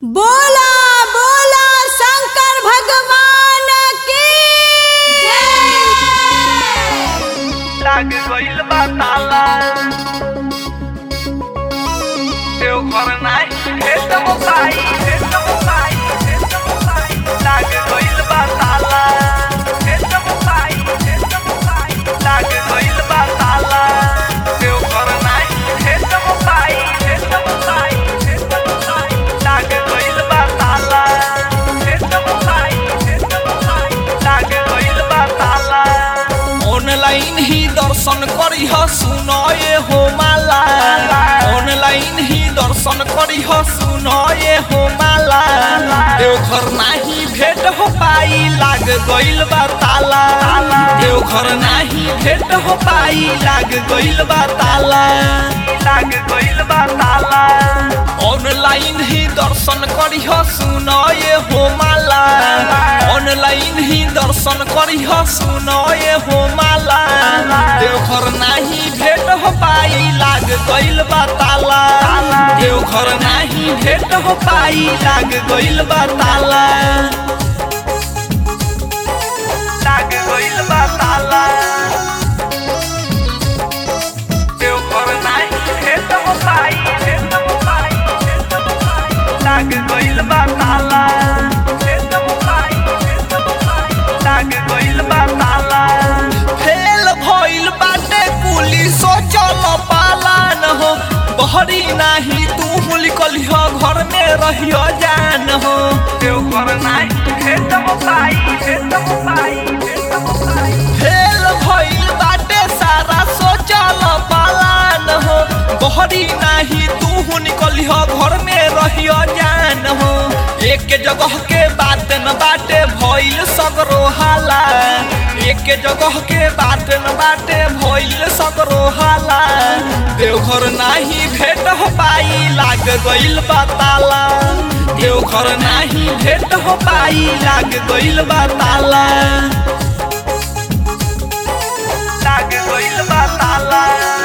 बोला बोला शंकर भगवान की लाग गइल बा ताला देवघर नाही भेट मोबाई भेट मोबाई भेट मोबाई लाग गइल बा ताला भेट मोबाई भेट मोबाई लाग गइल बा ताला देवघर नाही भेट मोबाई भेट मोबाई भेट मोबाई लाग गइल बा ताला भेट मोबाई भेट मोबाई लाग गइल बा ताला ऑनलाइन ही दर्शन करी ह सुनए हो माला ऑनलाइन ही दर्शन करी ह सुनए हो माला देवघर नाही भेट हो पाई लाग गइल बा ताला देवघर नाही भेट हो पाई लाग गइल बा ताला लाग गइल बा ताला ऑनलाइन ही दर्शन करी ह सुनए हो माला ऑनलाइन ही दर्शन करी ह सुनए हो माला देवघर नाही भेट हो पाई लाग गइल बा ताला देवघर नाही भेट हो पाई लाग गइल बा ताला लाग गइल बा ताला देवघर नाही भेट हो पाई भेट हो पाई भेट हो पाई लाग गइल बा ताला भेट हो पाई भेट हो पाई लाग गइल बा ताला फेल भइल बाटे पुलिसो चल पालान हो बहरी नाही तू लिखली हो घर में रहियो जान हो देवघर नाही भेट हो पाई भेट हो पाई भेट हो पाई फेल भइल बाटे सारा सोचल पालान हो बहरी नाही तू निकली हो घर में रहियो जान हो एक जगह के बात न बाटे भइल सगरो हाला एक जगह के बात न बाटे भइल सगरो हाला देवघर नाही भेट हो पाई लाग गइल बा ताला देवघर नाही भेट हो पाई लाग गइल बा ताला लाग गइल बा ताला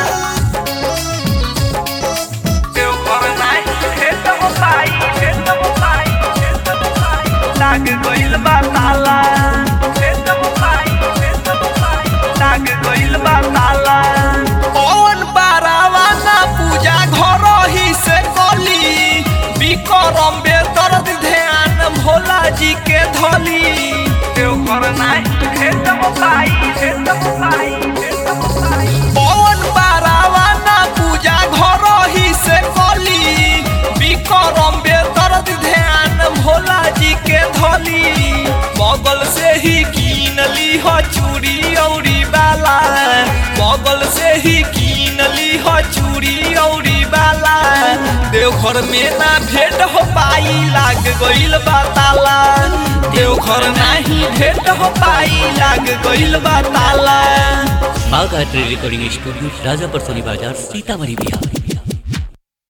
देवघर नाही भेट हो पाई भेट हो पाई भेट हो पाई लाग गइल बा ताला भेट हो पाई भेट हो पाई लाग गइल बा ताला कौन बारावा ना पूजा घर ही से कली विक्रम बेदर्द ध्यान भोला जी के धली देवघर नाही भेट हो पाई भेट हो पाई भेट हो पाई कौन बारावा ना पूजा घर ही से कली विक्रम बेदर्द ध्यान भोला जी के धली बगल से ही कीन ली हो चूड़ी औरी बाला बगल से ही कीन ली हो चूड़ी औरी बाला देवघर में ना भेंट हो पाई लाग गइल बा ताला देवघर नाही भेंट हो पाई लाग गइल बा ताला बाघ art recording studio Rajapar Soni बाजार सीतामढ़ी बिहार